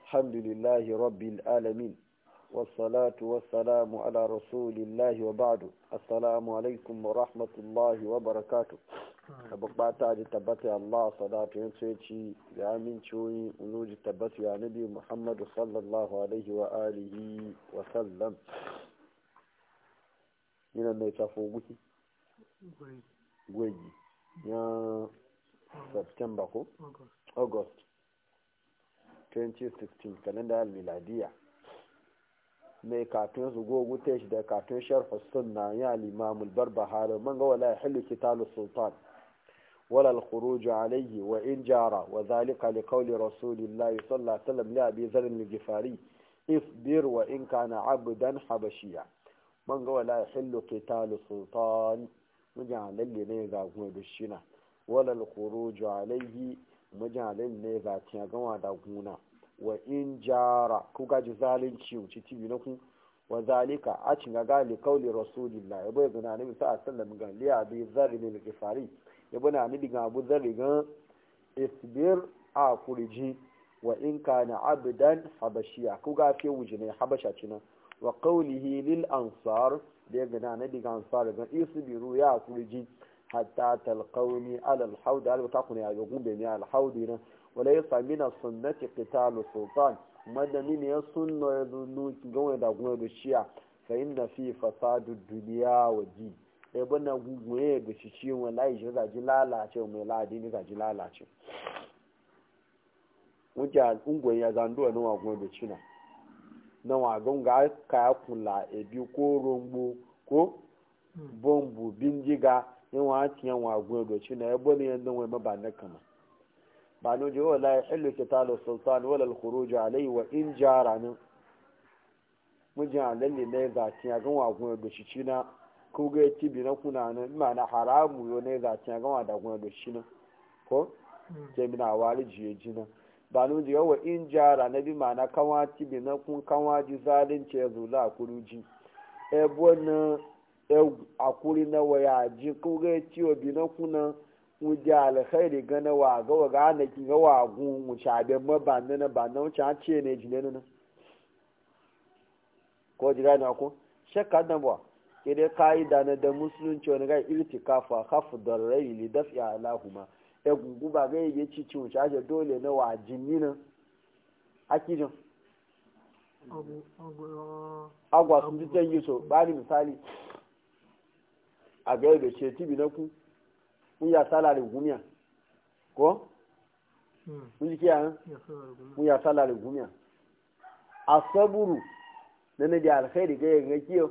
الحمد لله رب العالمين والصلاة والسلام على رسول الله وبعد السلام عليكم ورحمة الله وبركاته bukata ji tabbata Allah salatu yin tsoci da amincoyi uluji tabbata ya nabi Muhammadu sallallahu alaihi wa alihi wa sallam yana mai tafo guki gwegi ya September ko August 2016 kalenda miladiya mai katon su gogu ta shi da katon sharfa sunna ya limamul barbahari man ga wala hillu kitalu sultan ولا الخروج عليه وإن جار وذلك لقول رسول الله صلى الله عليه وسلم لأبي ذر الجفاري اصبر وإن كان عبدا حبشيا من قال لا يحل قتال سلطان مجعل اللي نيغا بالشنا ولا الخروج عليه مجعل اللي نيغا تيغا داغونا وإن جار كوكا جزالين شيو تتيبي نكو وذلك أتنغا قال لقول رسول الله يبقى يقول النبي صلى الله عليه وسلم قال لأبي ذر الجفاري ya bana ni diga abu zan riga isbir a kuriji wa in kana abdan habashiya ku ga fe wuji ne habasha cinan wa qawlihi lil ansar da ya gana na diga ansar ga isbiru ya kuriji hatta talqawni ala al hawd al ta kuna ya gumbe ne al hawd ne wala yasa min as sunnati qitalu sultan madani ne ya sunno ya zunu gawa da gumbe da shiya fa inna fi fasadu dunya wa din sai bana guguye ga shi ciwon layi shi zaji lalace mai ladi ne zaji lalace wuce ungoyi ya zanduwa na wagon da cina na wagon ga kaya kula ebi ko rombo ko bombu bindiga yin wa tiyan wagon da cina ya bane yadda wai maba na kama ba no je wala ya hillu kitalu sultan wala al-khuruj alayhi wa in jara nan mujin alalle ne za tiyan ga wagon da shi cina ko ga ci bi na kuna nan ma na haramu yo ne za ta gama da kuma da shi nan ko ke mi na wari jiye jina ba nu ji wa in jara na bi ma na kawa ci bi na kun kawa ji zalunci ya zula kuruji e bona e akuri na waya ji ko ga ci o bi na kuna mu ji alkhairi ga na wa ga wa ga na ki ga wa gun mu cha be ma ba na ba na cha ce ne ji ne nan ko ji ga na ko shakka da ba dai ka'ida na da musulunci wani ga irtikafa hafu da rai li dafi alahuma ya gugu ba ga yi ci ci wuce ake dole na wa jinni nan akijin agwa sun ji can yi so bani misali a ga da ce tibi na ku kun ya salari gumiya ko kun ji kiyayen kun ya salari gumiya a saburu na na da alkhairi ga yin kiyo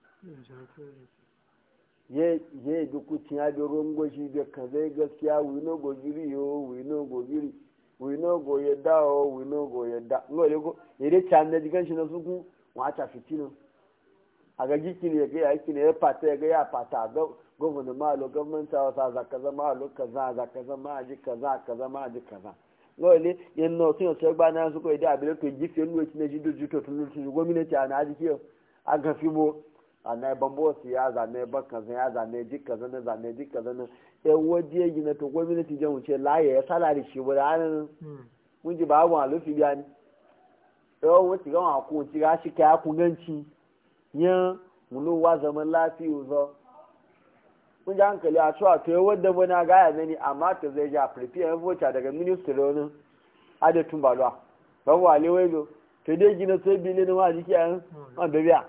ye ye duku tiya da ruwan gwashi da ka zai gaskiya we no go giri yo we no go giri we no go yadda o we no go yadda ngo le go ire chan na digan shi na suku wa ta fitino aga giki ne ga yaki ne ya pata ga ya pata ga gwamnati ma lo gwamnati ta sa za kaza ma lo kaza za kaza ma ji kaza kaza ma ji kaza ngo le yen no tin so gba na su ko ide abire ko gifi nu ti ne ji do ju to tun tun gwamnati ana ji kiyo aga fibo zane bambo ya zane baka zan ya zane jika zane zane jika zane ya waje yi na to gwamnati jan wuce laye ya salari shi wani hannun mun ji babu a lufi biya ni yawon wuce gan a kun ci ga shi ka ya kun ganci yan mulu wa zaman lafiya zo mun ji hankali a cewa to yawon wadda wani gaya na ni amma to zai ja prepare yan voca daga ministry wani adatun balwa babu wale waido to dai gina sai bilin ma jiki a yan an biya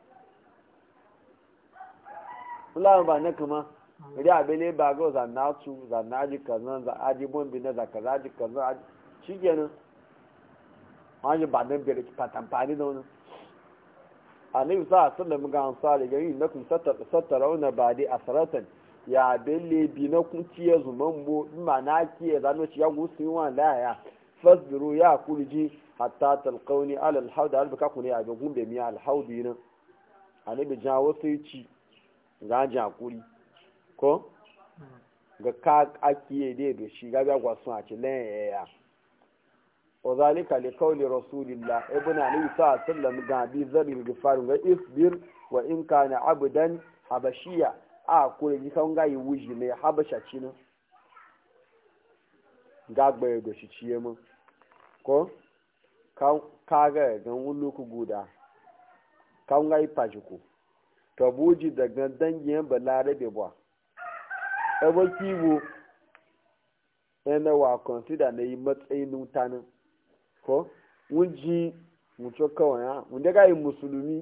fulani ba na kama ri abele ba ga zanna su zanna ji kazan za aji bombi na zakara ji kazan shi kenan wani ba nan bere patamfani da wani annabi sa sallam ga ansari gari na kun sattara wani ba dai asaratan ya bele bi na kun ciye zuman bo ma na kiye zano ci ya gusu yi wani laya fasbiru ya kurji hatta talqauni ala alhawd albaka kun ya ga gumbe mi alhawdi nan annabi jawo sai ci ga jakuri ko ga ka akiye dai da shi ga gwa sun a cilen yaya wa zalika li qawli rasulillah ibn ali sa sallam ga bi zabil gifar ga isbir wa in kana abdan habashiya a kure ji kan ga yi wuji ne habasha cinin ga gbaye da shi ciye mun ko ka ga gan wulu ku guda kan ga ipa ku to buji daga dangin balarabe ba ebe kiwo yana wa consider na yi matsayin mutanen ko wunji mutu kawai ya wunde ga yi musulmi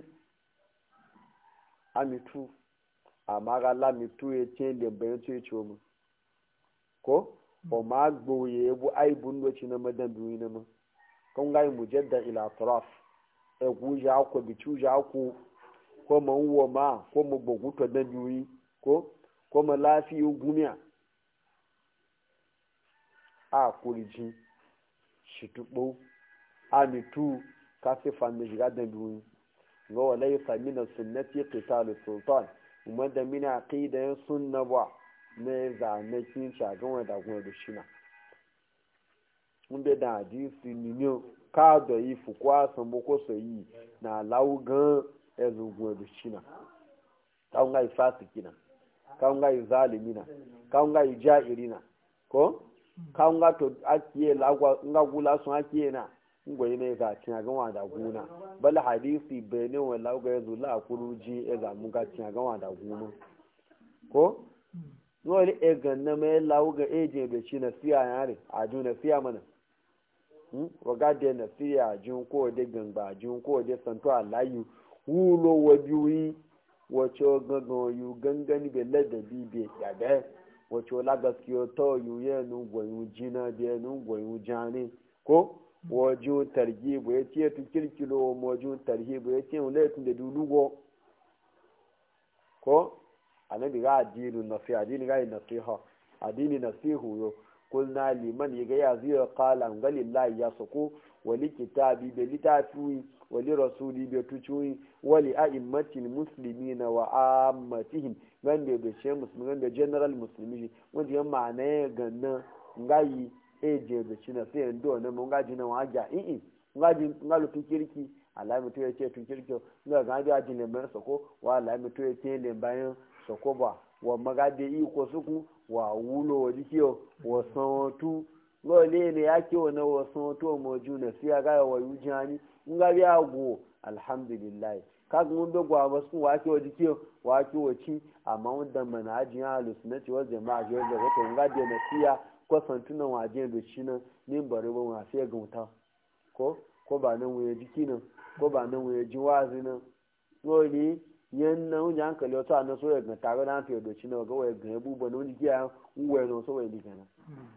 amitu amma ga lamitu ya ce lembayin tu ya ce mu ko o ma gboye ebu aibun doci na madan biyu na ma kan ga yi mujadda ila taraf e ku ja ko bicu ja ko ko ma wo ma ko mu gbogu to da biyu ko ko ma lafiyu gumiya a kuriji shitubo amitu kasi fanni shiga da biyu ga wala yi samina sunnati qitalu sultan umar da mina aqida sunna ba ne za ne kin shagan wa da kuma da shina mun be da hadisi ninyo ka da yi fukwa san boko soyi na laugan ezugun da shina kan ga fasikina kan ga zalimina kan ga jairina ko kan ga to akiye lagwa ngagula sun akiye na ngwai ne ga cin ga wa da guna bal hadisi bene wa lauga yazo la kuruji e ga mun ga cin ga wa da guna ko no ne e ga na me lauga e je be shi na siya yare a ju na siya mana hmm wa ga de na siya jun ko de gangba jun ko de santo alayu wulo wa biwi wacho gangan yu gangani be ladabi be yaga wacho la gaskiyo to yu ye nu gwayu jina de nu gwayu jani ko waju tarhibu ya ce tu kirkilo waju tarhibu ya ce laifin da dulugo ko annabi ga addini nasi addini ga nasiha addini nasihu yo kulna liman yaga ya ziyo qala ngalillahi ya suku wali kitabi bi litafi wali rasuli bi tucui wali a'immatil muslimina wa ammatihim gande da she musulmi da general muslimi wanda ya ma'ana ganna ngayi eje da shi na sai ndo na mun gaji na waja i ngaji ngalu tun kirki Allah mutu ya ce tun kirki nga ga ga ji ne mai soko wa Allah mutu ya ce le bayan soko ba wa magade i ko suku wa wulo wa dikiyo wa santu ngo le ne ya ke wa na wa santu mo ju na sai ga wa yujani nga biya go alhamdulillah ka ga mun dogwa ba su wa ke wa dikiyo wa ke wa ci amma wanda manajin ahlus sunnati wal jama'a ga da wato ngade na siya kwasantunan waje da shi nan ne bari ba ma sai ga wuta ko ko ba nan waye jiki nan ko ba nan waye ji wazi nan lori yan nan wani hankali wata na so ya ga tare da fiye da shi nan ga waye ga yabu ba nan jiki ya uwe no so waye dika nan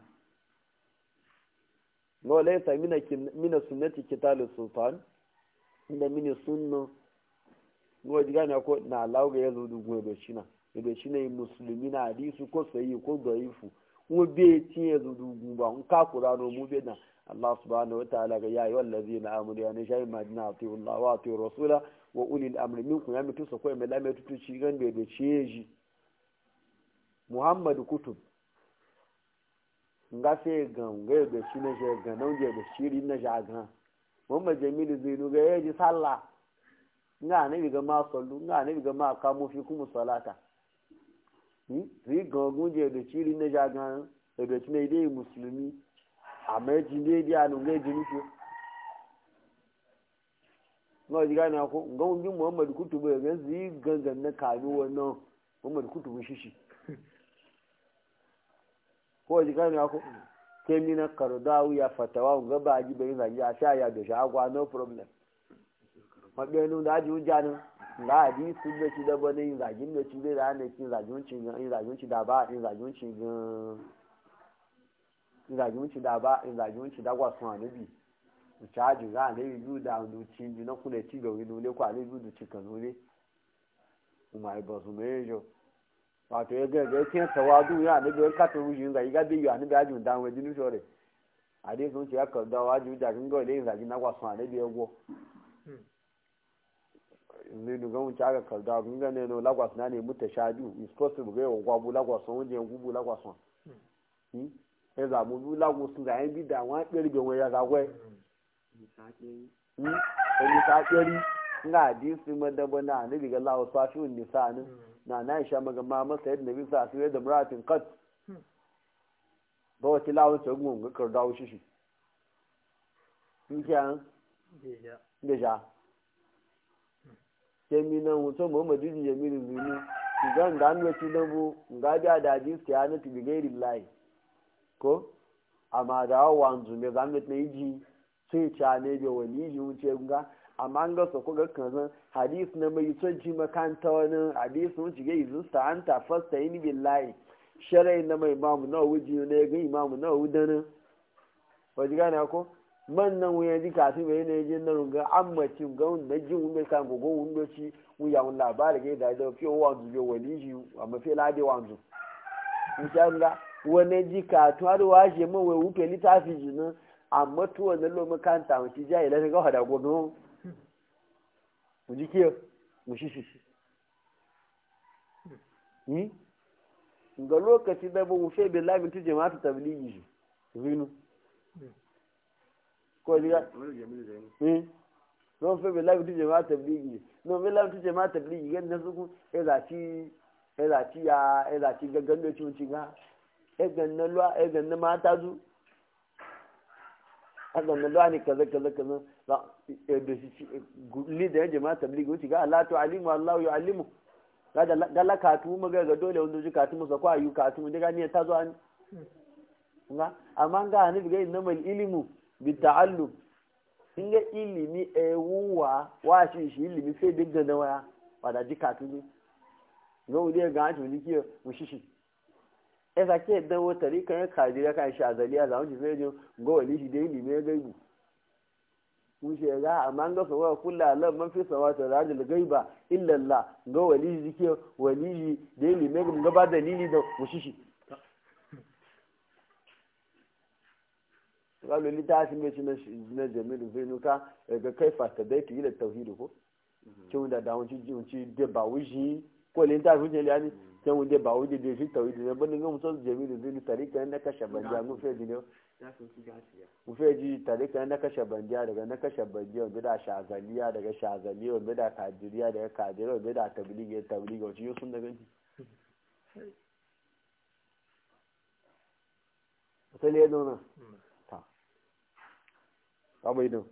no laysa mina mina sunnati kitalu sultan inda mini sunna no diga ne ko na lauga yazo dugu da shi nan da shi ne musulmi na hadisi ko sayi ko daifu mu be tiye zudugu ba in ka kura no mu be na Allah subhanahu wataala ga ya ayyuhal ladzina amanu ya nishay madina atiyu Allah wa atiyu rasula wa ulil amri minkum ya mitu sako mai lamai tutu ci gan be be ciyeji Muhammad kutub nga fe gan ga be shi ne je gan nan je be shiri na ja gan Muhammad Jamilu Zainu ga yaji sallah nga ne ga ma sallu nga ne ga ma kamu fi kuma salata rí gangun jẹ èdè tí rí nẹjà gan èdè tí ní èdè mùsùlùmí àmọ́ ẹ ti ní èdè ànúgbé èdè níṣó. náà jíga ní akó nǹkan ojú muhammadu kutubu ẹ̀gẹ́ sí gangan ní kàrí wọn náà muhammadu kutubu ṣíṣì. kó jíga ní akó kémi na kàrọ̀dáwù ya fatawa nga bá a jí bẹ́ẹ̀ ní àṣà àyà dòṣà àgbà no problem. wọ́n gbé inú dájú ń jáde. nga hadisi da ci daba ne yin zagin da ci zai da hana kin zagin ci gan in zagin ci da ba in zagin ci gan in zagin ci da ba in zagin ci da gwa sun anabi in caji ga ne yu da ndu ci bi na kula ci ga wani ne ko ale yu da ci kan ne kuma ai ba su me jo wato ya ga ga kin tawadu ya ne ga ka to yin ga ga bi ya ne ga jun dan we dinu sore ade sun ci aka da waju da kin ga le zagin na gwa sun anabi ya go zai duga wuce aka kalda kun gane no lagos na ne muta shadu is possible ga yawan gwabu lagos sun wajen gubu lagos sun ya zamu bu lagos sun zayen bi da wani ɗari bai wani ya zagwai wani ta ɗari nga hadisi madaba na ne daga lawa sashi wani nisa ne na na isha magama masa yadda nabi sa su yadda muratin kat ba wata lawan ta gungun ga karda wuce shi in kiyan beja kemi na wuto muhammadu ji jamilu zuni ga nga an wace na bu nga ja da ji su ya nufi bi gairi lai ko amma da wanzu me za mu na iji sai ca ne da wani ji wuce nga amma an ga su ko ga kanzan hadis na mai son ji makanta wani hadis mun ci ga izu sta anta fasta yin billahi sharai na mai imamu na wuji ne ga imamu na wudana wajen gane ko man nan wuya ji kafin bai ne je na runga amma ci ga wanda ji wanda kan gogo wanda ci wuya wani labari ga da da fiye wanzu bai wani ji amma fiye lade wanzu insha Allah wani ji ka to har washe man wai wufe litafi ji nan amma to wannan lo makanta mu ci jayi la ga hada gogo mu ji ke mu shi shi ni ga lokaci da ba mu fe billahi mutu jama'atu tablighi shi zinu ko diga eh no fe be labi tuje ma tabligi no be labi tuje ma tabligi gan nasu ku e za ci e za ci ya e za ci gaggan da cin cinga e gan na lwa e gan na mata zu a gan na lwa ne kaza kaza kaza za e da shi li da jama'a tabligi wuce ga Allah to alimu Allah ya alimu ga da la katu mu ga dole wanda ji katu mu sa kwa yu katu mu daga ne ta zo an amma ga ni ga innamal ilmu bita'allum in ga ilimi ewuwa wa shi shi ilimi sai duk da waya ba da jika tuni ga wuri ga hanci wani kiyo mu shi shi e za ke dan wata rika ya kaji ya kan shi a zaliya za mu ji sai jin ga wani shi da ilimi ya gaibu mu shi ga amma ga so wa kullu lam man fi sawati rajul gaiba illa Allah ga wali shi kiyo wali shi da ilimi ga ba dalili da mu shi shi قالوا لي تعرف مش na jamilu zai nuka ga kai fasta dai ki da tauhidi ko kin da da wanci wanci da ba wuji ko le ta wuce le ani kin wanda ba wuji da shi tauhidi da ban ga mutum jamilu zai nu tarika na kashe banja mu fe ne mu fe ji tarika na kashe banja daga na kashe banja wanda da shazaliya daga shazaliya wanda da kadiriya daga kadiriya wanda da tablighi tablighi wuci sun da ganci sai le zauna abai din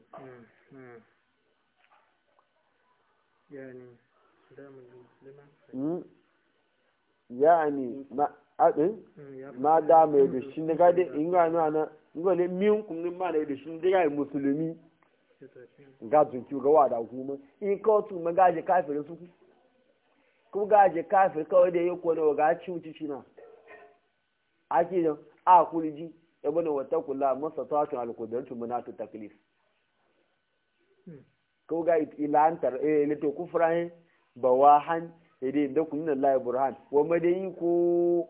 yani ma adin ma da mai da shi ne gade in ga nuna na ngole miyun kun ma da shi ne ga musulmi ga zunki ga wada kuma in ka tu ma gaje kafirin su ku gaje kafir kawai da yake ne ga ci wuci shi na ake da a kuliji ibn wata kula masa tatun alkudartu munatu taklif ko ga ilantar eh lito kufran bawahan ide da kun nan la burhan wa madayi ko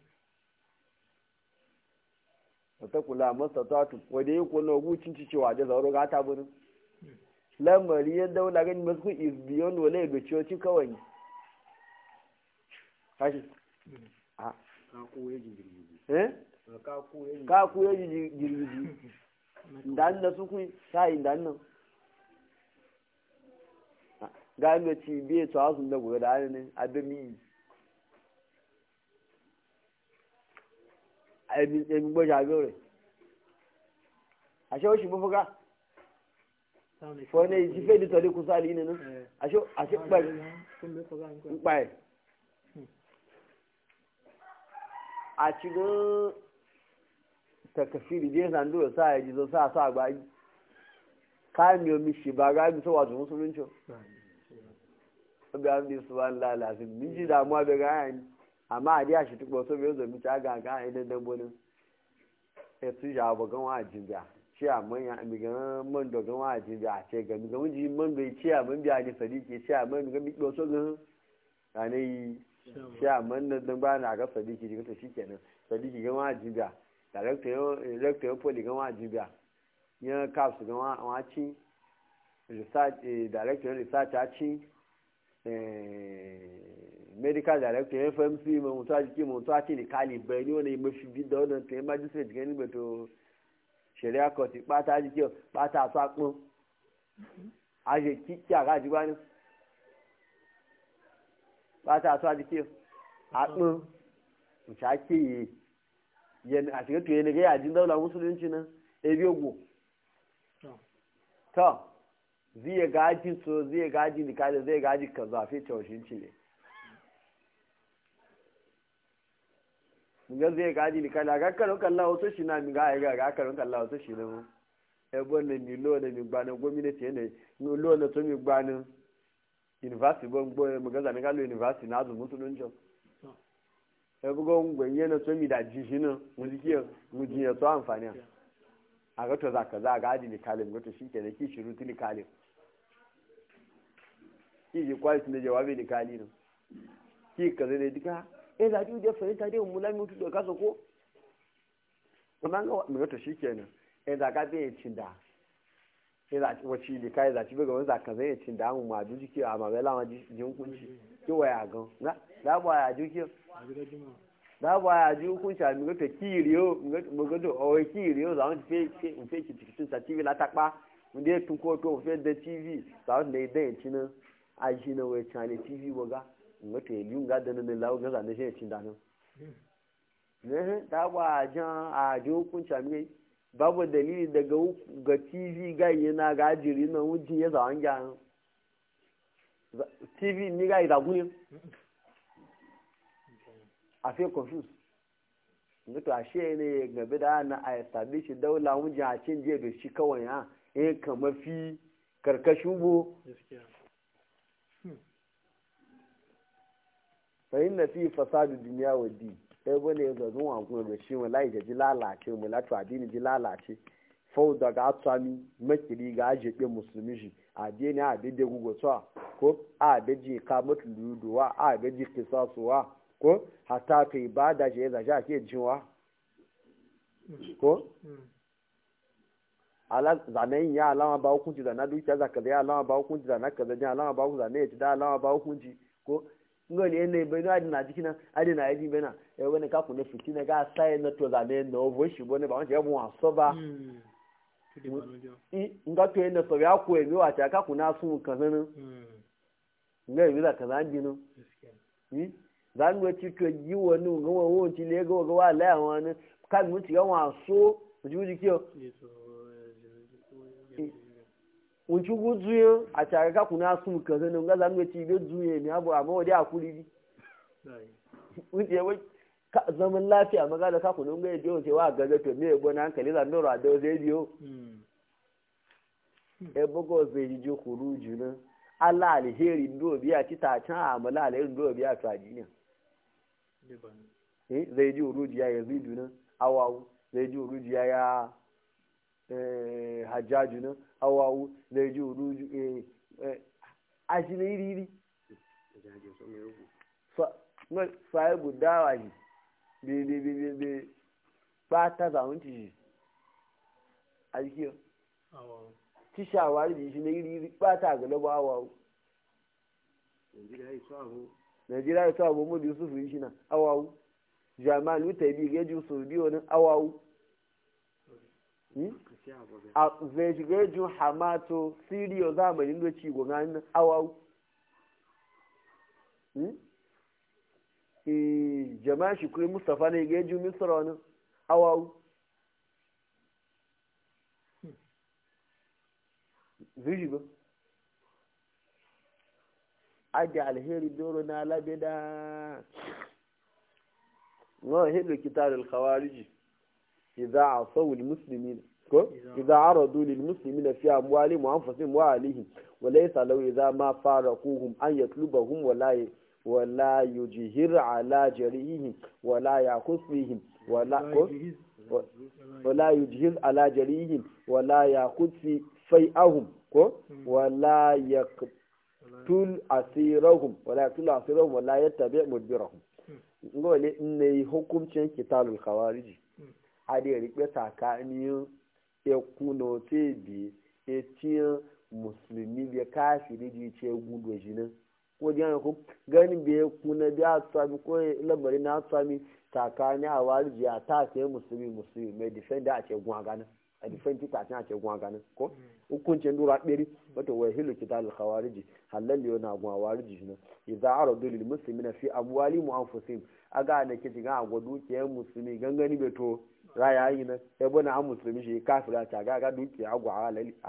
wata kula masa tatun wanda yi ko no gucin cewa da zauro ga ta burin lamari yadda wala gani masu is beyond wala ga coci kawai kashi a eh ka ku ya ji girgiji dan da su ku sai dan nan ga me ci biye to asun da gobe da ne adami ai mi mi gbo ja gore asho shi bu fuga fo ne ji fe di to le ku sali ne no asho asho pa pa a cikin takafiri je zan dole sa ya ji zo sa sa gbaji kayan miyo mishi ba ga mi sowa su musulunci obi an bi su ban lalasi min ji damuwa bai ga yani amma a diya shi tukwa so bai zo mi ta ga ga idan dan bonin ya su ja ba gan wa jinja shi a manya mi ga man do gan wa jinja a ce ga mi ga mun ji man bai ce a man biya ni sadiki ce a man ga mi do so gan kanai shi a man dan ba na ga sadiki ji to shikenan sadiki gan wa jinja director director poli gan wa jinja yan caps gan wa wa ci research director research a ci medical director fmc ma mutu a jiki mutu a ce ni kali bai ni wani mafi bi da wannan ta yi magistrate gani ba to shari'a court pata a jiki pata a sakun a je kiki a gaji ba ni pata a so a jiki a ɗin mutu a ke yi yan a shiga tuye ne ga yajin daular musulunci nan ebi ogbo to zai gaji so zai gaji likali zai gaji ka zafi taushin cile nga zai gaji likali a kakkarun kalla wasu shi na miga a ga kakkarun kalla wasu shi na mu ebe ne mi lo ne mi gbani gwamnati ne lo ne to mi gbani university bon gbo mu ga zani galo university na azu musulunci ebe go ngwenye ne to mi da jishi na mu ji kiyo mu ji ya to amfani a ga to zaka za ga aji likali mu to shi ke da ki shiru tili kalim ki ji kwai ne jawabi likali ne ki ka zai dika eh za ju da fahimta dai mu lamu tu da kaso ko kuma ga mu to shi kenan eh za ka bai cinda eh za wace likai za ci ga wani zaka zai cinda mu ma ju jiki a ma bela ma jin kunci ki waya gan na da ba ya ju ki da ba ya ju kunci a mi to kiriyo mu ga to o kiriyo za mu fe fe fe ki ti sa tv la takpa mu dai tun ko to fe da tv za mu dai dai cinan a shi na wai chane tv waga ngata yi nga da nan lawo ga zane shi cin dano ne ta ba jan a ji hukunci mi babu dalili daga ga tv ga yana ga jiri na wujin ya zawon gya tv ni ga ida guni a fi confuse ngata a shi ne gabe da na a establish daula wujin a cin jiya da shi kawai ya eh kamar fi karkashin bo fahim na fi fasadu duniya wa di sai bane ga zuwa kuma da shi mu lai ji lalace mu latu addini ji lalace fau daga atsami makiri ga ajiye musulmi shi addini a daidai gugu tsawa ko a daji ka mutu luduwa a daji kisasuwa ko hata ka ibada shi ya zashi a ke jinwa ko ala zanen ya alama ba hukunci da na dukiya zaka da ya alama ba hukunci da na kaza jin alama ba hukunci da na ya ci da alama ba hukunci ko ngoli ene bai no adina jikina adina yaji bena e wani ka kunne fitina ga sai na to zane no vo shi bone ba won je mu aso ba i nga to ene so ya ku e mi wa ta ka kuna sun kan nan nga yi da kaza jinu i zan go ci to yi woni nga wo wo ci le go go wa la won ka mu ci ga wa so ju ji kiyo unchugu zuyo a tare ka kuna sun ka zanu ga zanu ci be zuye ne abu amma wadi akuri bi unje wai ka zaman lafiya maga da ka kuna ga yau cewa ga ga to me yabo na hankali zan dora da zai biyo e bugo zai ji khuruju na Allah alheri ndo biya ci ta can amala alheri ndo biya to adiniya eh zai ji uruji ya yazidu na awawu zai ji uruji ya ya eh hajjaju na awawu zai ji uruju a shi na iri iri sahibu dawa shi bebe ba ta zaun ci a jikiyar ci shawari shi na iri iri ba ta galaba awawu najeriya ya sa abu mu yusuf yi shi na awawu jami'an lutai bi gaji su biyu wani awawu a zai shiga jin hamato siriyo zamanin da ci gwanan awau jama'a shi kuri mustapha ne ga jin misra wani awau zai shiga adi alheri doro na labe da wa hilu kitarul khawariji idza asawu almuslimin ko idza aradu lilmuslimina fi amwalihim wa anfusihim wa alihim wa laysa law idza ma faraquhum an yatlubahum wa la wa la yujhir ala jarihim wa la yakhusihim wa la wa la yujhir ala jarihim wa la yakhusi fai'ahum ko wa la yaqtul asirahum wa la yaqtul asirahum wa la yattabi' mudbirahum ngole ne hukuncin kitabul khawariji ade rikpe tsakanin ekuna tebi etiyan musulmi da kafiri ji ce gudu shi nan ko di yana ko ganin bai kuna da asami ko lamarin na asami tsakanin a warji a ta sai musulmi musulmi mai defender a ce gwa ganin a defend ta a ce gwa ganin ko hukuncin dura ɗari wata wai hilu kitab al-khawariji halal yana gwa warji shi nan idza aradu lil muslimina fi amwali mu anfusihim aga ne kici ga gwadu ke musulmi gangani beto raya yi nan ya bane an musulmi shi kafira ta ga ga duki agwa a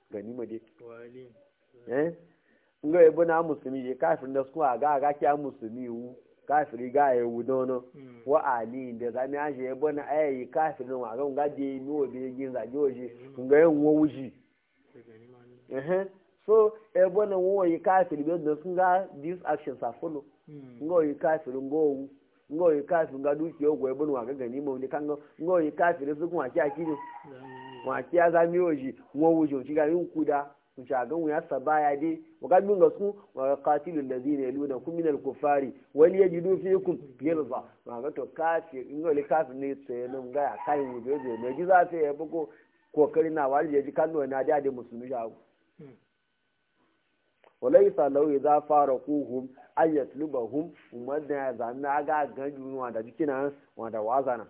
ganima dai wali eh nga ebo na musulmi je kafir da su aga aga kya musulmi wu kafiri ga ya wu dono Mm. wa ali da zami aje ebo na ayi kafir no aga nga de mi obi gin za joji nga yen wo wuji da gani ma ne eh so ebo na wo yi kafir be da sun ga these actions are follow Mm. nga yi kafir ngo wu nga yi kafir nga duki ogwo ebo no aga gani mo ni kanga nga yi kafir su kun aki akini Za mu yi. wa ki ya zami oji wo wuji ci ga yin kuda ku ci ga mu ya sabaya dai wa ga min ga su wa qatilul ladina yaluna kum minal kufari wal yajidu fikum ghilza wa ga to kafir in ga kafir ne tsaye nan ga ya kai mu je je ne ji za ta ya bugo kokari na wali ya ji kallo na da da musulmi shago Mm. walaysa law idza faraquhum ay yatlubahum umadda ya zanna ga ganju wa da jikina wa da wazana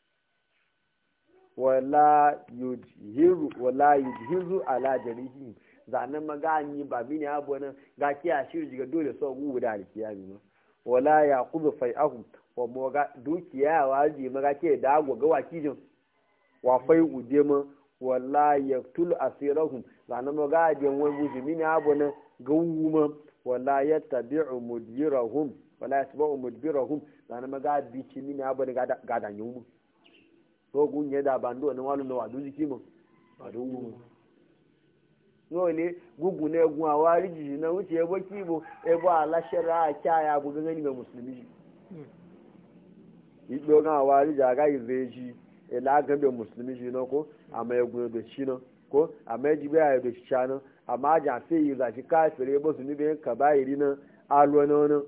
wala yujhiru wala yujhizu ala jarihi zanen magani ba mini abu nan ga kiya shiri jiga dole so gu da alkiyami ma wala yaqudu fai'ahu wa mo ga dukiya wa ji maga ke da go ga wakijin wa fai uje ma wala yaqtul asirahum zanen maga je wani buji mini abu nan ga ma wala yattabi'u mudbirahum wala yatba'u mudbirahum zanen maga bi ci mini abu nan ga da yunmu to gunye da bando na walu na wadu jiki mo wadu wu no le gugu na egun awari jiji na wuce ebo kibo ebo alashara akya ya bu gangani ga musulmi Mm. igbo ga awari ja ga ireji ela ga be musulmi ji no ko ama egun be shi no ko ama ejibe ya be shi no ama ja fe yi za shi kafire ebo su ni be ka ba iri na alwo no no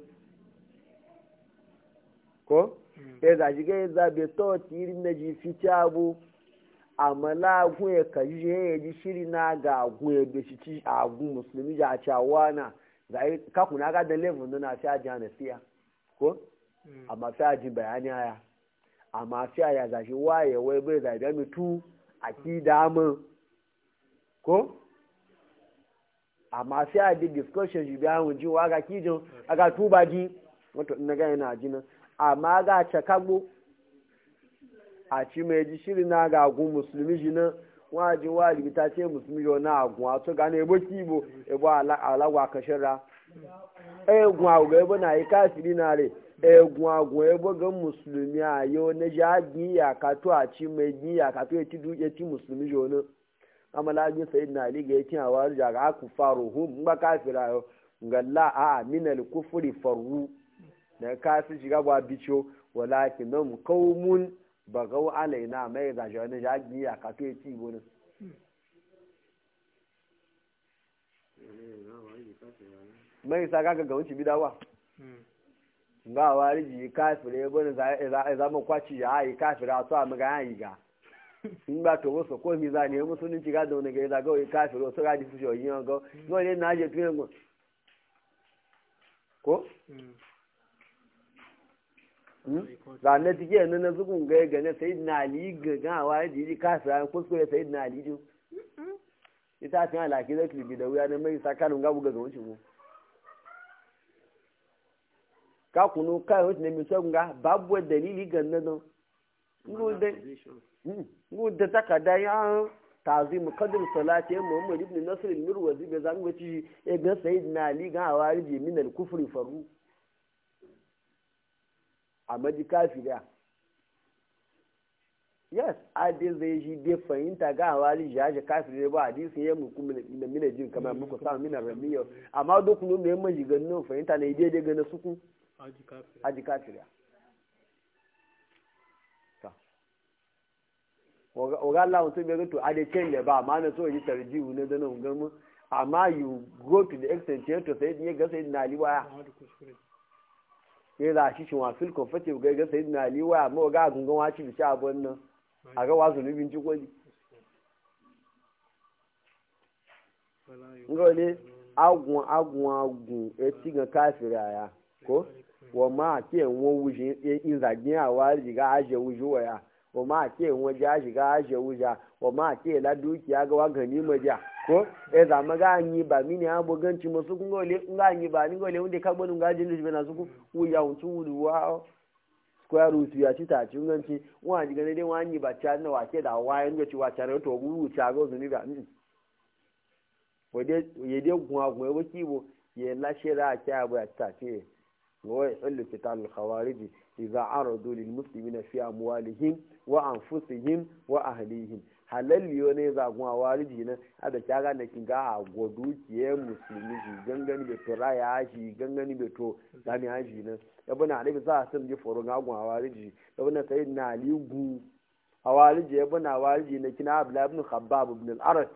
ko Mm. ya zaji ga ya zabe to tiri na ji fiti abu amala agun ya kaji ya ji shiri na ga agun ya be shi ci agun musulmi ja a cewa na zai kaku na ga da level na fi aji na siya ko Mm. amma fi aji bayani aya amma fi aya zashi waye wai bai zai da mutu a ki damu ko amma fi aji discussion ji biya mun ji wa ga kijin aga tuba ji wato ina ga yana ji nan amma ga cakagbo a ci mai ji shiri na ga agun musulmi shi nan waji wali ta ce musulmi yau na agun a to gane ebo kibo ebo ala- alagwa kashira egun agun ebo na yi kafiri na re egun agun ebo ga musulmi a yau na ji agi ya ka to a ci mai gi ya ka to ya ti du ya ti musulmi yau nan amala bin sayyid na ali ga yakin awar jaga aku faru hum ba kafira yau ngalla a minal kufri farru da kafin shiga ba bicho walakin nan kaumun bagau alaina mai da shi wani jagi ya ka to ci gona mai sa kaga ga wuce bidawa Mm. ga wari ji kafire ya bane za za za mu kwaci ya yi kafire a to a maga yi ga in ba to wasu ko mi za ne musulunci ga da wani ga za ga yi kafire so ga di fushi yin ga no ne na je tuyen ko Mm. ranar tike nan na zugun ga ga na sayid na ali ga ga wa ji ji kafira kuskure sayid na ali din ita tun alaki da klibi da wuya na mai sakanun gabu ga zuwan mu ka kunu kai wasu ne mi so nga babu dalili ga nan don ngu da ngu da takada ya tazim qadr salati muhammad ibn nasr al-mirwazi be zan wuci e ga sayid na ali ga hawariji min al-kufri faru a maji kafiriya yes adi zai shi dai fahimta ga hawari shi yaje kafiri ba hadisin ya mu kuma da mina jin kamar muku samu mina ramiyo amma duk mun mai maji ganin fahimta ne daidai ga na suku Aji kafir. aji kafiriya ta oga Allah mutum bai ga to ade chain da ba amma na so yi tarjihu ne da nan gamu amma you go to the extent to sai ne ga sai na liwaya Amma da kuskure. ya za shi shi wafil comfortable ga ga sayyidina ali wa amma ga gungun waci bi sha abun nan a ga wasu nubin ci kwali Wala yu- ngo ne agun agun agun e ti ga kafira ya ko wa ma ke won wuji in zagin a wari ga aje wuji waya wa ma ke won ja shi ga aje wuja wa ma ke la dukiya ga wa gani maja ko e za ma ga yi ba mini abu ganci musu kun gole nga yi ba ni gole wanda ka gbonu ga jin shi na su ku wuya wucu wudu wa square root ya ci ta ci ganci wa ji gane dai wa yi ba cha na wa ke da wa yin ga ci wa cha to guru cha go zuni ga mm. wade ya dai gunwa gunwa waki bo ya lashe ra ki abu ya ta ce wa yahillu qital khawarij idza aradu lil muslimina fi amwalihim wa anfusihim wa ahlihim halalliyo ne za gunwa wariji na ada kyaga na kinga a godu kiye musulmi shi gangani be to raya shi gangani be to dani haji na yabuna alibi za a sun ji foro ga gunwa wariji yabuna sayyidina ali gu a wariji yabuna wariji na kina abdullah ibn khabbab ibn al-arat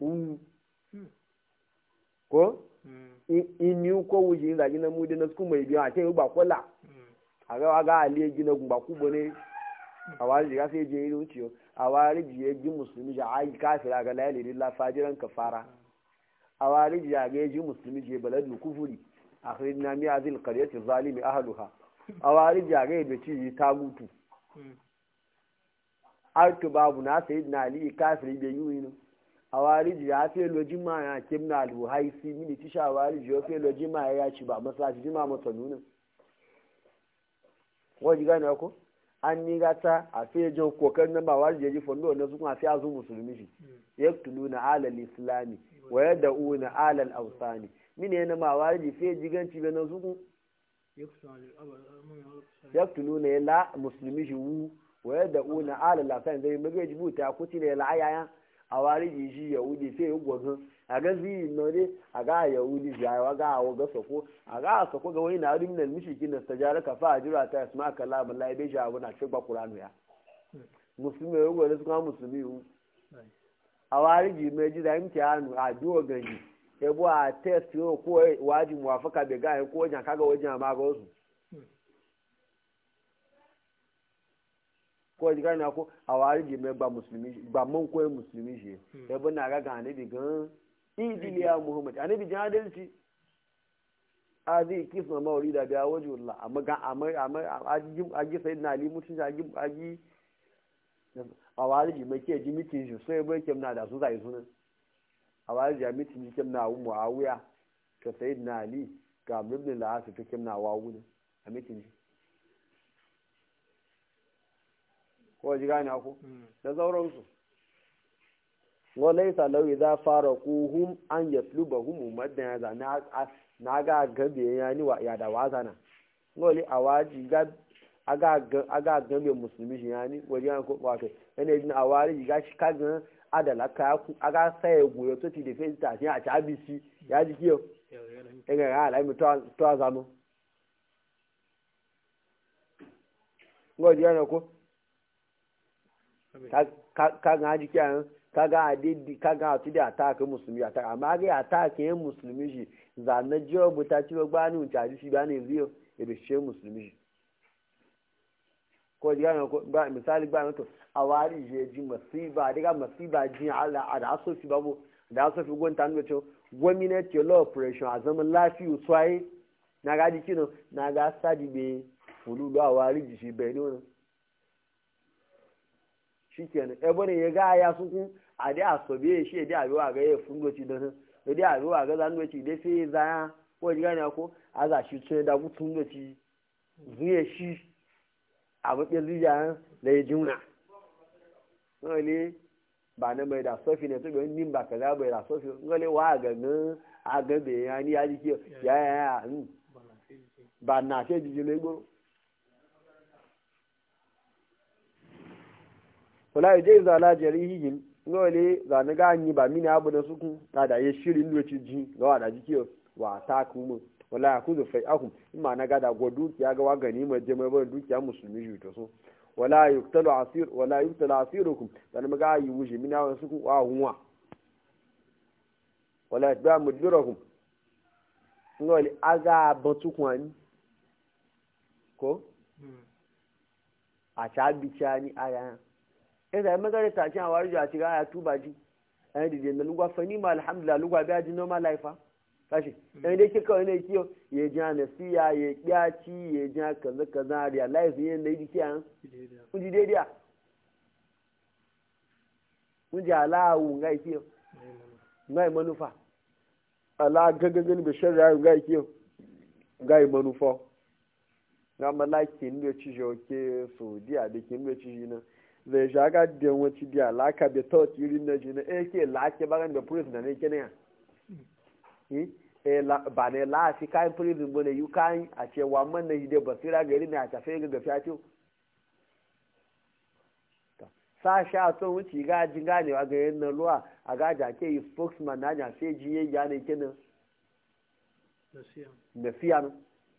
ko in ko wuji in zagi na mudi na su mai biyan a ce ba kwala a ga ga ali gina gumba kubo ne a wariji ga sai je yi wuciyo a wariji ya ji musulmi ja ai kafira ga la ilaha illa fajiran kafara a wariji ya ga ji musulmi je baladul kufuri akhrijna mi azil qaryati zalimi ahluha a wariji ya ga be ci ta gutu artu babu na sayyidina ali kafiri be yuyin a wariji ya fi loji ma ya kimna alhaisi mini tisha wariji ya fi loji ma ya ci ba masallaci jima masa nuna wajen gane ko an ni gata a fiye jan kokarin nan ba wani jeji fondo na su kuma fi azu musulmi shi ya tulu na alal islami wa ya da'u na alal ausani mini yana ma wani fiye jiganci bai na su kun ya tulu na ya la musulmi shi wu wa ya da'u na alal ausani zai maga ji buta kuti na ya la ayaya a wari ji shi yahudi fiye yi gwadon a ga ziyi na ne a ga yahudi shi a ga a ga sako a ga a sako ga wani na harin nan mishiki na stajara ka fa a jira ta yasma ka la mun lai bai shi abu na shi ba qur'anu ya musulmi ya gwada su kuma musulmi yu a wari ji mai ji da imti hannu a duwa ganji ya bu a test yau ko waji muwafaka bai ga ko wajen kaga wajen ma ga wasu ko ji gani ko a wari ji mai ba musulmi ba man koyi musulmi shi ya bu na ga ga anabi gan idiliya muhammad anabi jin adalci a zai kisa mawari da biya waje wallah amma ga amma amma a ji sai na ali mutun a ji a ji a wari ji mai ke ji mitin shi sai bai kem na da su zai sunan a wari ji mitin ji kem na wu muawiya ka sai na ali ga ibn al-as ka kem na wawu ne a mitin ji ko ji gane ku da sauransu walaisa lau idza faraquhum an yatlubahum madan ya zana na ga gabe ya ni wa ya da wazana ngoli awaji ga aga aga gabe musulmi shi yani waje an ko wato ene din awari ga shi kaga adala ka ku aga sai goyo to ti de fe ta shi a ta bisi ya ji kiyo ega ga ala mi to to azanu ngoli yana ko ka ga ji kiyan kaga adidi kaga atu da ataka musulmi ataka amma ga ataka yin musulmi shi zanna jiyo buta ci ba ni unta ji shi ba ne ziyo ebe she musulmi shi ko diga ko ba misali ba to awari je ji masiba diga masiba ji ala ada so fi babu da so fi gonta ndo to gwamnati law operation a zaman lafiyu swai na ga ji kino na ga sadi be fululu awari ji shi be ne shikenan ebe ne ya ga ya sukun a dai a sobe shi dai a biwa ga ya fungoci da nan da dai a biwa ga zangoci dai sai zaya ko ji gane ko a za shi tun da mutum goci zuye shi a matsayin zuciya da ya juna ngale ba na mai da sofi ne to bai nin ba kaza bai da sofi ngale wa ga nan a ga be ya ni ya ji ki ya ya ya ba na ce ji ne gboro wala je zala jarihihim ngole za ni ga anyi ba mini abu da suku na da ya shirin lokaci ji ga wada jiki wa ta kuma wala ya kuzu fai ahum imma na ga da go dukiya ga wagani ma je mai bar dukiya musulmi shi to so wala yuktalu asir wala yuktalu asirukum dan ma ga yi wuji mina wa suku wa hunwa wala yatba mudbirakum ngole aga batu kwani ko a ta bicani aya ẹ̀sà ẹ̀mẹ́gẹ́rẹ́ tàbí àwọn àríjọ àti ráyà túbà jí ẹ̀yìn dìde ní lúgbà fẹ́ ní alhamdulillah lúgbà bí a jí normal life káṣí ẹ̀yìn dé kíkọ́ ẹ̀yìn kí o yẹ jẹ́ ànàsíyà yẹ kíákí yẹ jẹ́ kàzẹ́kàzẹ́ realize yẹn lè di kí à ń ń di dédé à ń jẹ́ aláàwù nga ìkí o nga ìmọ̀nùfà aláàgẹ́gẹ́gẹ́ níbi sẹ́rẹ̀ ayò nga ìkí o nga ìmọ̀nùfọ́ nga malaki ní ẹ̀chí yọ kí sòdí àdékì ní ẹ̀chí yìí náà zai shaga da wacce da alaka da ta irin na jina eh ke lake bagan da police da ne kene ya eh eh la- ba ne la fi kayan prison bane yu kayan a ce wa man na hide basira gari ne a tafe ga gafiya ce sa sha to wuci ga jin ganewa ga yin na ruwa a ga jake yi spokesman na jan sai jiye ya ne kenan nasiya da fiya nan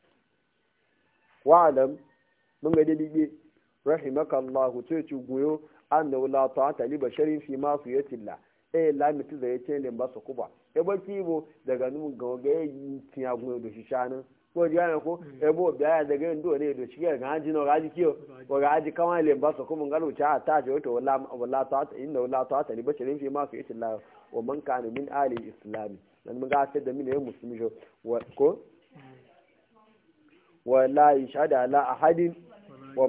wa'alam mun ga dalibe rahimaka Allah ce ci goyo an da wula ta ta liba sharin fi ma su yatilla eh la mitu da yace ne ba su kuba e ba kibo daga nun ga ga yi tiya goyo da shi shanin ko ji ana ko e bo biya daga ndo ne do shi ga haji no gaji kiyo ko gaji kawai le ba su kuma ngalo cha ta je to wala wala ta ta inna wala ta ta liba sharin fi ma su yatilla wa man kana min ali islami dan mun ga sai da min ne musulmi jo wa- ko wala yashhadu ala ahadin wa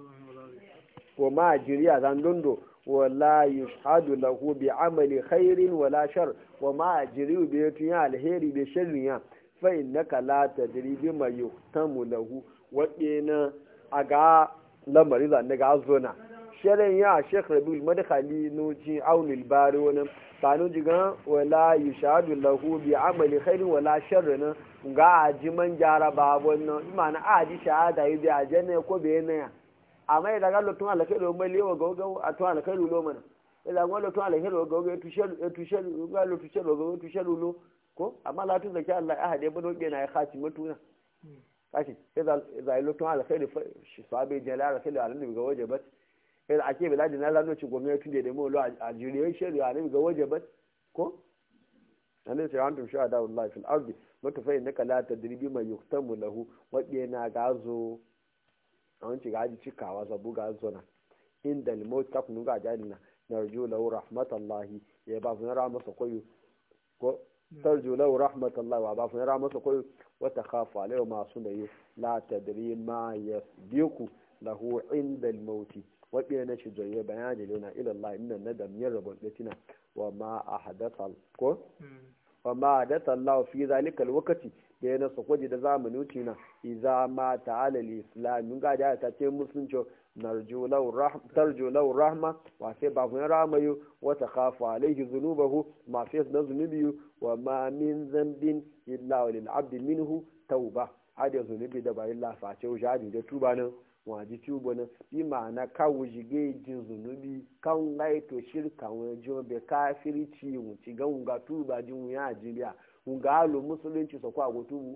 wa ma jiriya zan dondo wala yushhadu lahu bi amali khairin wala shar wa ma jiriyu bi tunya alheri bi sharriya fa innaka la tadri bi ma yuhtamu lahu wa ina aga lamari zan daga zona sharin ya sheikh rabiul madkhali no ji aunil bari wannan tanu jiga wala yushhadu lahu bi amali khairin wala sharrin ga aji man jara babon nan imana aji shahada yi bi ajanne ko be ne amma idan ga lotun alkhairu mai lewa ga ga a to alkhairu lo mana idan ga lotun alkhairu ga ga tushel tushel ga lo tushel ga tushel lo ko amma la tun zaki Allah ahade bano be na ya khati mutuna kashi idan idan lotun alkhairu shi sabe jalala alkhairu alim ga wajabat idan ake biladi na lalo ci gwamnati tun da mu lo a jiriye shari'a alim ga wajabat ko annabi sai antum shuhada Allah fil ardi mutafa innaka la tadri bima yuktamu lahu wa na gazo a wanci ga aji cikawa zabu ga zona inda limot ka kunu ga jani na narju lahu rahmatallahi ya ba fun ra masa koyo ko tarju lahu rahmatallahi wa ba fun ra masa koyo wa takhafu alayhi ma sunayi la tadri ma yasbiqu lahu inda al-maut wa na shi joye bayani lana ila Allah inna nadam yarabul latina wa ma ahdatha ko wa ma ahdatha Allah fi zalika al-waqti da ya nasa kwaji da zamani wuce na iza ma ta'ala islam mun ga da ta ce musulunci narju lahu rahma wa sai ba kun ramayu wa takhafu alayhi dhunubahu ma fi na zunubi wa ma min zambin illa lil abdi minhu tauba hada zunubi da ba illa fa ce wajadi da tuba nan waji tuba nan bi ma'ana kawo jige jin zunubi kan ngai to shirka wani jo be kafirci mu ci ga ga tuba jin ya jibiya nga alo musulunci so kwa go tubu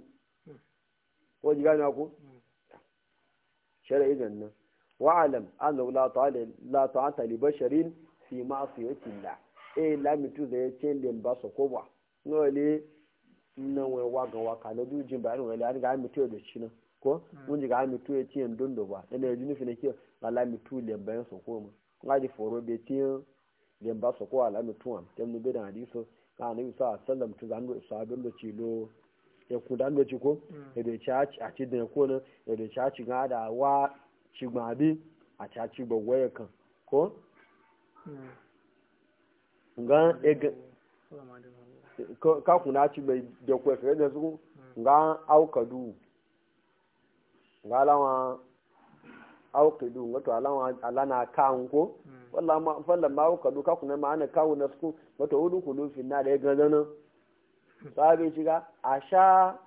ko ji gane ku shar'i nan wa alam anna la ta'ala la ta'ata li basharin fi ma'siyati llah e la mitu da ya ce len ba so ko ba no le nan wai wa ga wa ka na du jin ba ran wala ga mitu da shi nan ko mun ji ga mitu ya ce dondo ba ina yi nufi ne ke la mitu len ba so ko ma ga di foro be ti len ba so ko ala mitu am tem no be da hadiso ka anabi sa sallam tu zan sabin da ci lo ya ku dan ci ko ya da ci a ci da ko ne ya da ci a ci ga da wa ci ma bi a ci a ci ba waya kan ko nga e ga ka ku na ci bai da ko fa da su nga au kadu nga lawa au kadu nga to alawa alana kan ko wallah ma fallan ma ka duka kuna ma ana kawo na su wata hudu kudu finna da ya gaza nan sabe shiga a sha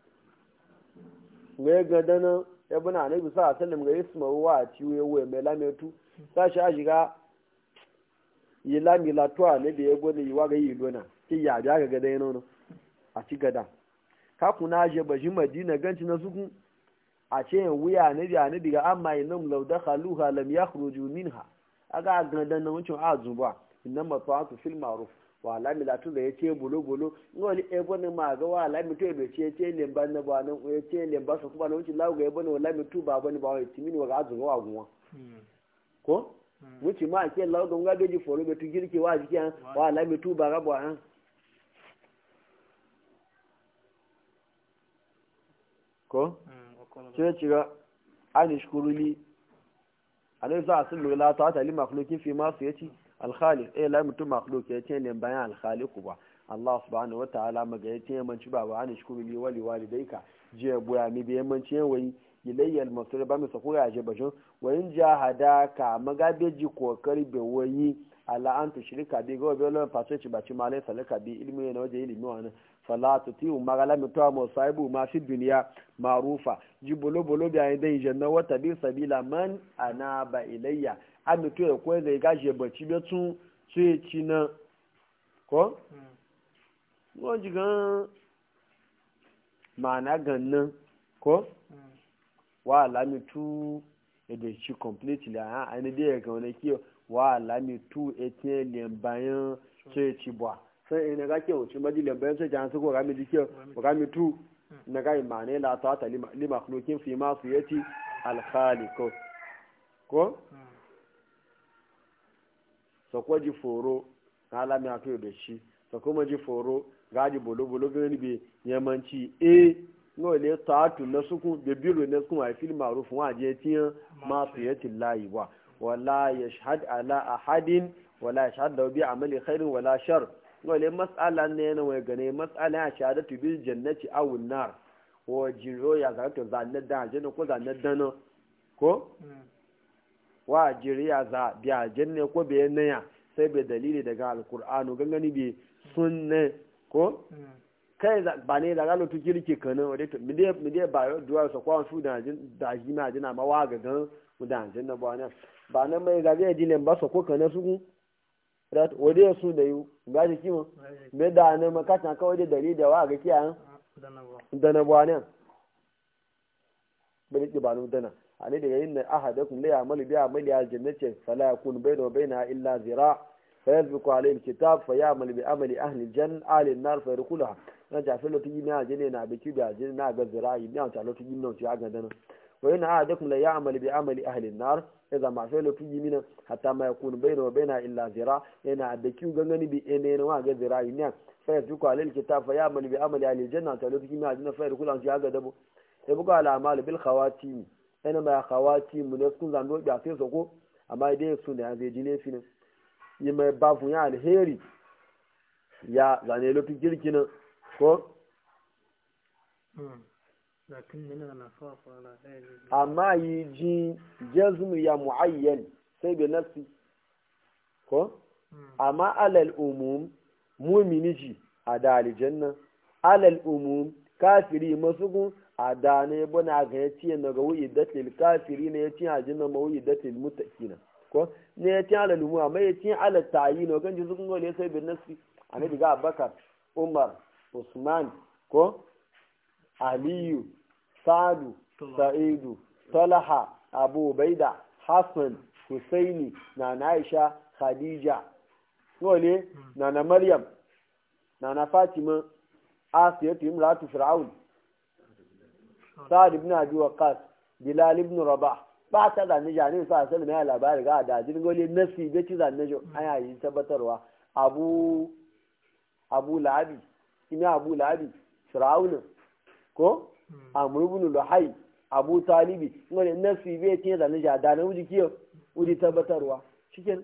ga ya gaza nan ya buna annabi sa sallam ga isma wa a ciwo ya wuya mai lametu sa shi a shiga yi lami latuwa ne da ya gwada yi wa ga yi lona ki ya biya ga gada ya nono a ci gada ka kuna je bashi madina ganci na sukun a ce wuya ne da ne daga amma inam law dakhaluha lam yakhruju minha aga gandan na wucin a zuba inna mata'atu fil ma'ruf wa alami la tu da yace bolo bolo ngoli e bone ma ga wa alami to be ce ce le ban na ba nan e ce le ba su kuma na wucin lawo ga e bone wala mi tu ba bane ba wa timini wa ga zuwa wa gunwa ko wuci ma ke lawo ga nga beji foro be tu girke wa jiki wa alami tu ba ga ba an ko sai ci ga an shkuruli alai za a sun lura ta ta li makhlukin fi masu yaci alkhaliq eh la mutum makhluq yace ne bayan alkhaliq ba Allah subhanahu wataala maga yace yamanci ba wa an shukuru li wali walidaika je boya mi be yamanci wai ilayya almasir ba mi sako ya je bashin wa in jahadaka maga be ji kokari be wayi ala an tushrika bi go be lo paso ci ba ci male salaka bi ilmi ne waje ilmi wa fala tutiu magala mi to mo saibu ma fi duniya marufa ji bolo bolo bi ayi dai janna wata bi sabila man anaba ilayya ami to e ko zai gaje baci be tun sai ci na ko wọ́n jí gan màánà gan-an kó wà lámì tú èdè ṣí completely àhán ẹni bí ẹ̀gàn ọ̀nà kí wà lámì tú etí ẹ̀lẹ̀ báyán tó ẹ̀ ti bọ̀ fún ẹni ká kí òtún bá jílẹ̀ bẹ́ẹ̀ sọ́jà ń sọ́kọ̀ rámi díkẹ́ rámi tú nígbà yìí màánà ẹ̀ látọ̀ àtà lima kúlókín fi máa fi ẹtì alkhali kó kó sọ̀kọ́ jí fòró ká lámì àtó èdè ṣí sọ̀kọ́ mọ́ jí fòró gaji bolo-bolo gani be yamanci e ngo le taatu na suku be biro na suku ai fil ma'ruf wa je tiyan ma fiyati lahi wa wala yashhad ala ahadin wala yashhad lahu bi amali khairin wala shar ngo le mas'ala ne na wai gane mas'ala ya shahadatu bil jannati aw nar wa jiro ya ga to zanna da janna ko zanna dana ko wa jiriya za bi aljanna ko be naya sai be dalili daga alqur'anu gangani be sunne ko kai ba ne da galo tu kirki kana wade to mi dai mi dai ba yo duwa so kwa su da jin da ji ma jina ma wa ga gan mu da jin na ba ne ba nan mai ga ga jin ba so ko kana su ku rat wade su da yu ga ji kimo me da ne ma ka tan kawai da dari da wa ga kiya da na ba ne bari ki ba nu dana ani daga yin ahadakum la ya'malu bi amali al-jannati fala yakun bayna wa bayna illa zira' فيسبق عليه الكتاب فيعمل بعمل أهل الجنة أهل النار فيدخلها na jafi lo tuyi na jene na biki da jene na ga zirai na ta lo tuyi na ci aga dana wa ina ahadakum la ya'mal bi amali ahli an-nar idza ma fa lo tuyi mina hatta ma yakun bayna wa bayna illa zira ina da ki gangani bi ene na wa ga zirai ne fa yasbiqu alayhi al-kitab fa ya'mal bi amali ahli al-janna ta lo tuyi na jene fa yadkhulu ci aga dabo sai buga al-amal bil khawatim ina ma khawatim ne kun zan do da sai soko amma dai su ne an zai jine finin yi mai bafun ya alheri ya zane lofi girkinin ko? amma yi ji jazmu ya mu'ayyan sai bai nafsi ko? amma alal umum mumini ji a da aljanna alal umum kafiri masu gun a da ne bana ga ya ciye na ga wuyi datil kafiri ne ya ciye a jinna ma wuyi datil mutakina ko ne ya tiya lalumu amma ya tiya ala tayi no kan jisu kun ne sai bin nasi annabi ga abakar umar usman ko aliyu sadu sa'idu talaha abu baida hassan husaini na aisha khadija wale na na maryam na na fatima asiyatu imratu fir'aun sa'ad ibn abi waqas bilal ibn rabah ba ta zanne jani sa sai mai labari ga da jin gole nasi be ci zanne jo aya yi tabbatarwa abu abu labi ina abu labi fir'aun ko amr ibn luhai abu talibi ngole nasi be ci zanne ja da na wuji kiyo wuji tabbatarwa cikin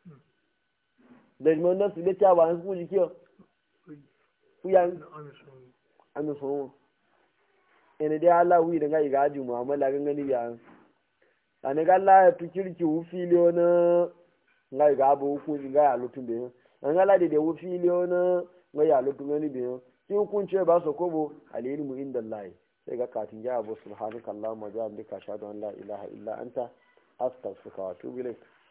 da mun nasi be ta ba su wuji kiyo kuyan an so ene dai Allah wi da ga igaji mu'amala gangani ya ani ga la tu kirki wu filio na nga ga bu ku nga ya lutu be nga la de de wu filio na nga ya lutu ngani be ki kun ce ba so ko bo alilmu inda Allah sai ga katin ya abu subhanaka allahumma wa bihamdika ashhadu an la ilaha illa anta astaghfiruka wa atubu ilayk